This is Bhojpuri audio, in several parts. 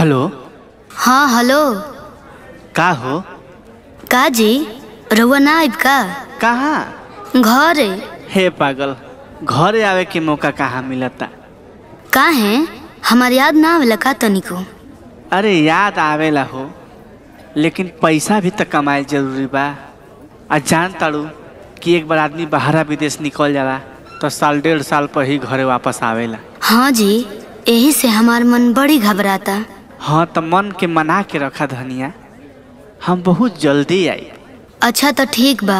हेलो हाँ हेलो का हो का जी रउआ ना आइब का कहाँ घरे हे पागल घरे आवे के मौका कहाँ मिलता का है हमार याद ना आवेला का तनिको अरे याद आवेला हो लेकिन पैसा भी तो कमाए जरूरी बा आ जान ताड़ू कि एक बार आदमी बाहरा विदेश निकल जाला तो साल डेढ़ साल पर ही घरे वापस आवेला हाँ जी यही से हमार मन बड़ी घबराता हाँ तो मन के मना के रखा धनिया हम बहुत जल्दी आई अच्छा तो ठीक बा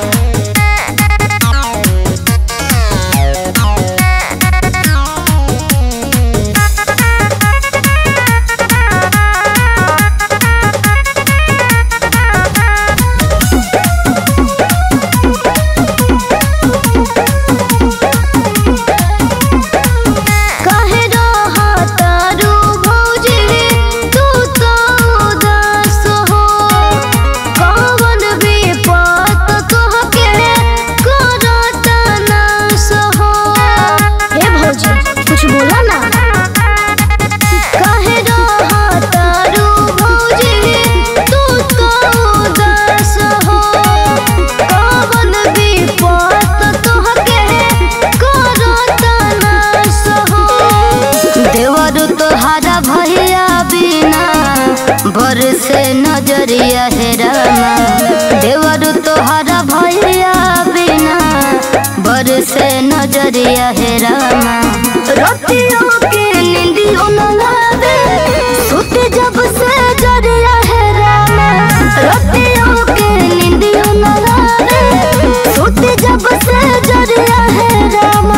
काहे रहतारू भौजी तू तो उदास हो कौन विपत तोहके करत नास हो हे भौजी कुछ बोला ना काहे रहतारू भौजी तू तो उदास हो कौन विपत तोहके करत नास हो देवर तोहारा भैया बिना बरसे नजरिया हेरामा देवर तोहारा भैया बिना बरसे नजरिया हेरामा रतियों के निंदियों न लागे सुत जब से जरिया हेरामा रतियों के निंदियों न लागे सुत जब से जरिया हेरामा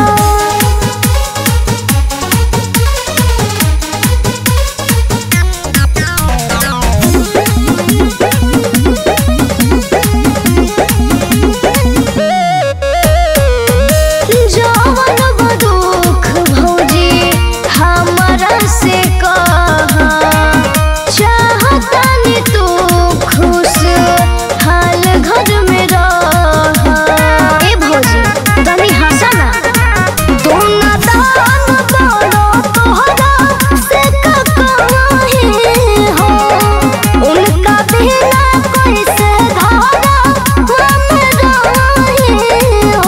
जवन बदुख भौजी हमरा से कहा चाहतानी तू खुश हाल घर में रह ए भौजी तनी हंसा ना तू ना दान बड़ो तोहरा से का कहीं हो उनका बिना कैसे धारा हम रही हो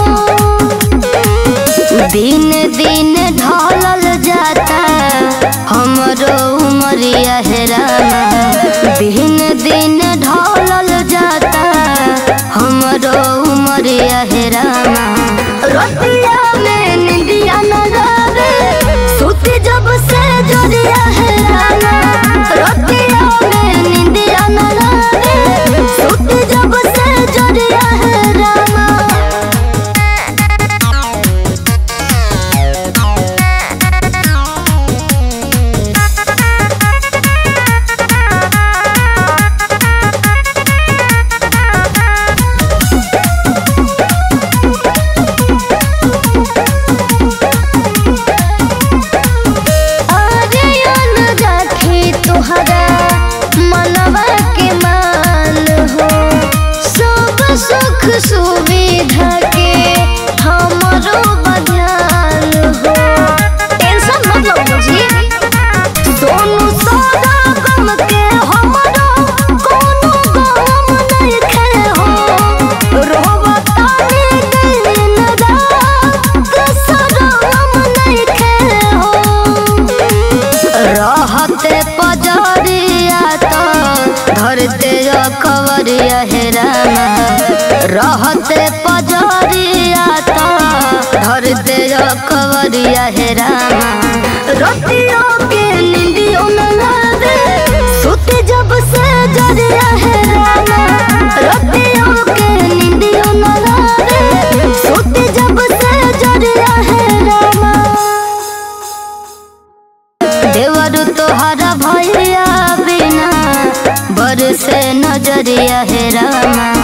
दिन दिन ढलल जाता हमरो उमरिया हेरामा दिन दिन ढलल जाता हमरो उमरिया हेरामा रतिया में निंदिया न लागे सुत जब से जरिया हेरामा रतिया में निंदिया न लागे सुत जब से जरिया हेरामा आर्यन राखी तुहरा मनवा के मान हो सब सुख सुविधा के हमरो बध्यान हो टेंशन मत लो मुझे सोनू सादा गम के हमरो कोनो गम नहीं खे हो रोवतानी दिन रात शरम नहीं खे हो रहते पजरिया तो धरते कवरिया हेरामा रहते पजरिया तो धरते कवरिया हेरामा रतियों के निंदियों न लागे सुत जब से जरिया हेरामा रतियों के निंदियों न लागे सुत जब से जरिया हेरामा देवर तोहरा भैया बिना बरसे नजरिया हेरामा